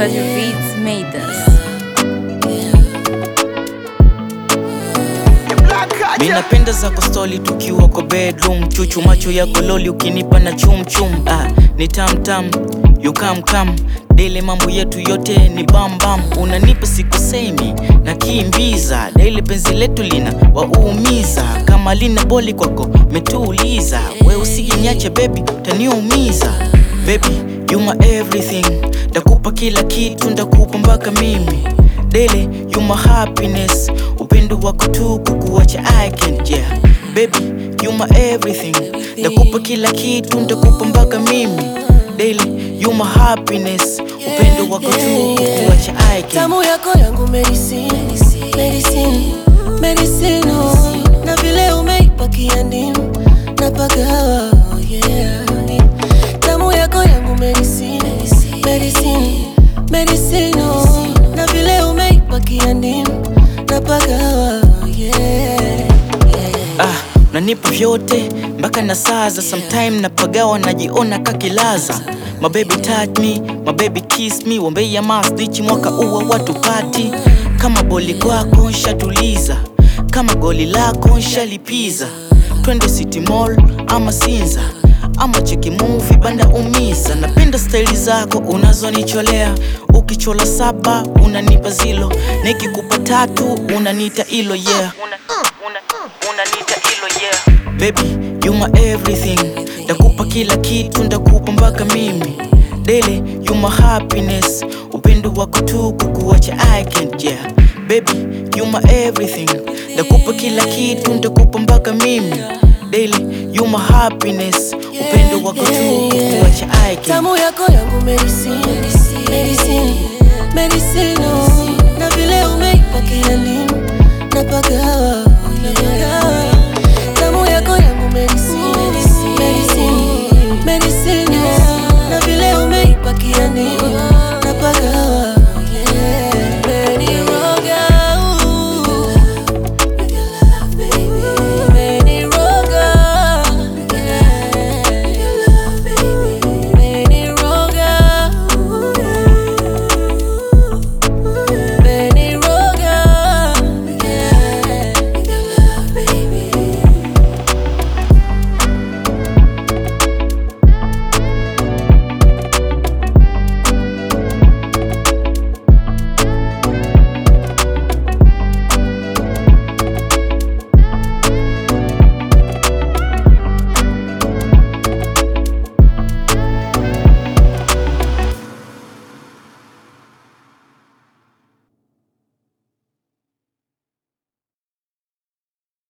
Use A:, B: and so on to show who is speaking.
A: Such beats made us.
B: Mi napenda zako stoli tukiwa kwa bedroom chuchu macho yako loli ukinipa na chumchum ah, ni tamtam yukamkam dele mambo yetu yote ni bambam unanipa sikosemi na kimbiza dele penzi letu lina waumiza kama lina boli kwako metuuliza we usijinyache bebi utaniumiza bebi you my everything ndakupa kila kitu ndakupa mpaka mimi dele you my happiness upendo wako tu kukuacha I can't yeah baby you my everything ndakupa kila kitu ndakupa mpaka mimi daily you my happiness upendo wako tu kukuacha I can't
C: tamu yako yangu medicine, medicine, medicine oh. na vile umeipakia ndimu napagawa oh yeah. tamu yako yangu medicine, medicine, medicine oh. na vile umeipakia ndimu napagawa oh yeah. yeah.
B: ah, unanipa vyote mpaka na saza sometime napagawa najiona kakilaza mabebi touch me mabebi kiss me wambei ya masnichi mwaka uwa watu pati kama boli kwako nshatuliza kama goli lako nshalipiza twende city mall ama sinza ama cheki movie banda umiza napenda staili zako unazonicholea ukichola saba unanipa zilo nikikupa tatu unanita ilo yeah unanita ilo yeah baby you my everything ndakupa kila kitu ndakupa mpaka mimi dele you my happiness upendo wako tu kukuacha I can't yeah baby you my everything ndakupa kila kitu ndakupa mpaka mimi daily you my happiness upendo wako tu kukuacha I can't
C: tamu yako yangu medicine, medicine, medicine oh. na vile umeipakia ndimu napagawa oh yeah. tamu yako yangu medicine, medicine, medicine